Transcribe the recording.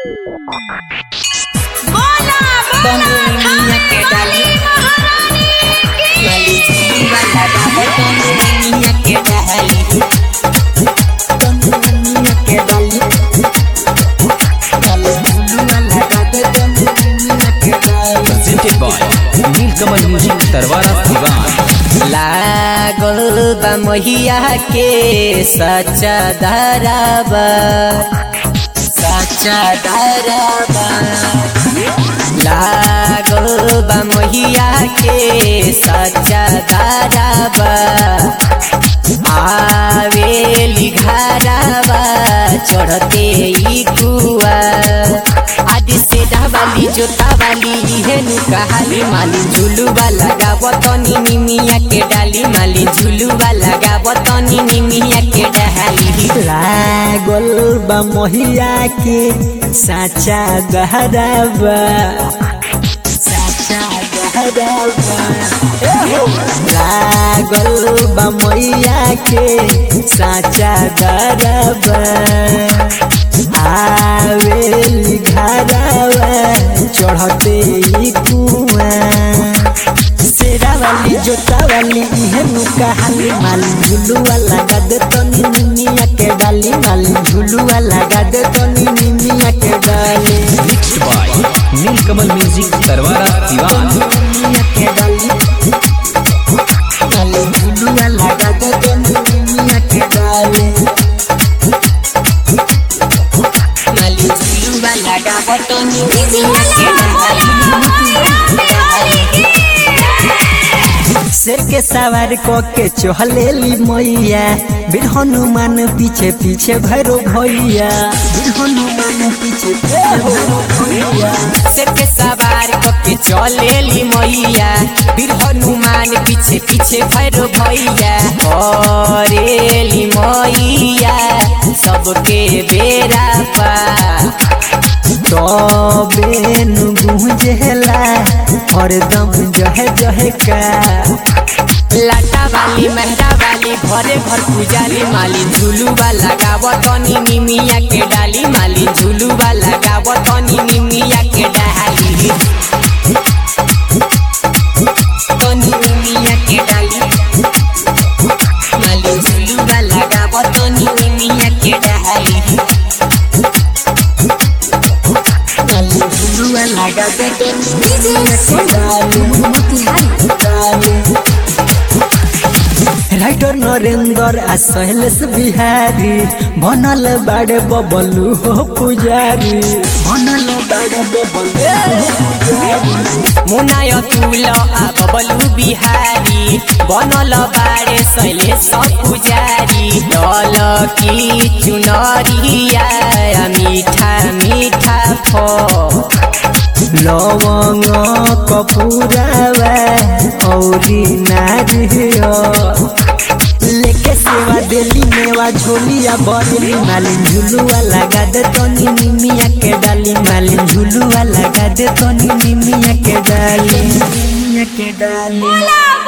बोला बोला बंगुनिया के डाली महारानी की वाली जीवा लगा बंगुनिया के डाली बंगुनिया के डाली वाली जीवा लगा बंगुनिया के डाली presented by Neelkamal music Tarwara दीवान लागल बा महिया के सच्चा धराबा सच्चा धराबा लागल बा महिया के सच्चा धराबा आवेली घराबा चढ़ते ई कुआ आदि से डावाली जोतावाली इहेनु कहाली माली झुलुवा लगाव तनी निमिया के डाली माली झुलुवा लगाव तनी निमिया के डाली लागल बा महिया के साचा गहराबा साचा गहराबा लागल बा मैया के साचा गहराबा आवेली घराबा चढ़ते ई कुआ शेरावाली जोतावाली इहेनु कहाली माली झुलुआ लगा दे तनी निमिया के डाली माली झुलुआ लगा दे तनी निमिया के डाली mixed by Neelkamal music Tarwara दीवान निमिया के डाली माली झुलुआ लगा दे तनी निमिया के डाली माली झुलुवा लगाव तनी निमिया के डाली शेर के सवार क के चहलेली मैया बीर हनुमान पीछे पीछे भैरो भैया बीर हनुमान पीछे पीछे भैरो भैया सिर पे सवार कके चलेली मैया वीर हनुमान पीछे पीछे भैरो भैया करेली मैया सबके बेरा पा तबेन गुंजेला हरदम जहे जहे का लाटा वाली मेहरा वाली घरे घर पुजारी माली झुलुआ लगाव तनी निमिया के डाली माली झुलुआ लगाव तनी निमिया के डाली तनी निमिया के डाली माली झुलुआ लगाव तनी निमिया के डाली डाली झुलुआ लगा दे तनी निमिया के डाली डाली राइटर नरेंद्र आ शैलेश बिहारी बनल बाड़े बबलू हो पुजारी बनल बाड़े बबलू हो पुजारी मुनाय तुल आ बबलू बिहारी बनल बारे सैले सब पुजारी दल की चुनरिया मीठा मीठा फो लवंग कपूरावा औरी नारियो लेके सेवा देली मेवा झोलिया बरली माली झुलुआ लगा दे तनी निमिया के डाली माली झुलुआ लगा दे तनी निमिया के डाली निमिया के डाली बोला